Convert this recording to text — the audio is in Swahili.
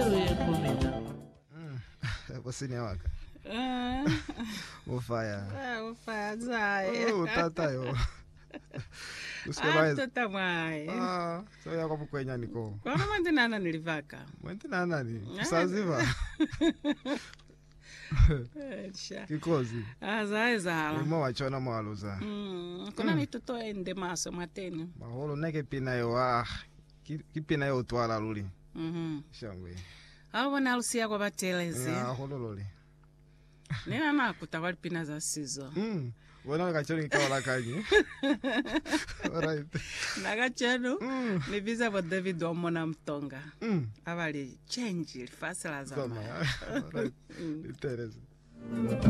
yekumina kusini awaka ufaya ufazaye utatayo usikelwaeza atota mwaye soya kwamukwenyaniko kwana mandinana nilivaka mwentinanani kusaziva sha kikozi azaye zala imo wachona mwaluza Mm, kuna mitoto ende maso mwateni maholo neke pinayo ah ki- kipinayo utwala luli Mhm. shangwe awona alusiya kwa batelezi aholo luli nina nakuta kwali pina za sizo Mm. wona kachoni kikawala kanyi alright nakachenu Mm. nibiza vo david wamona mtonga Mm. avali chenji lifasila Soma. zama Alright. Itereza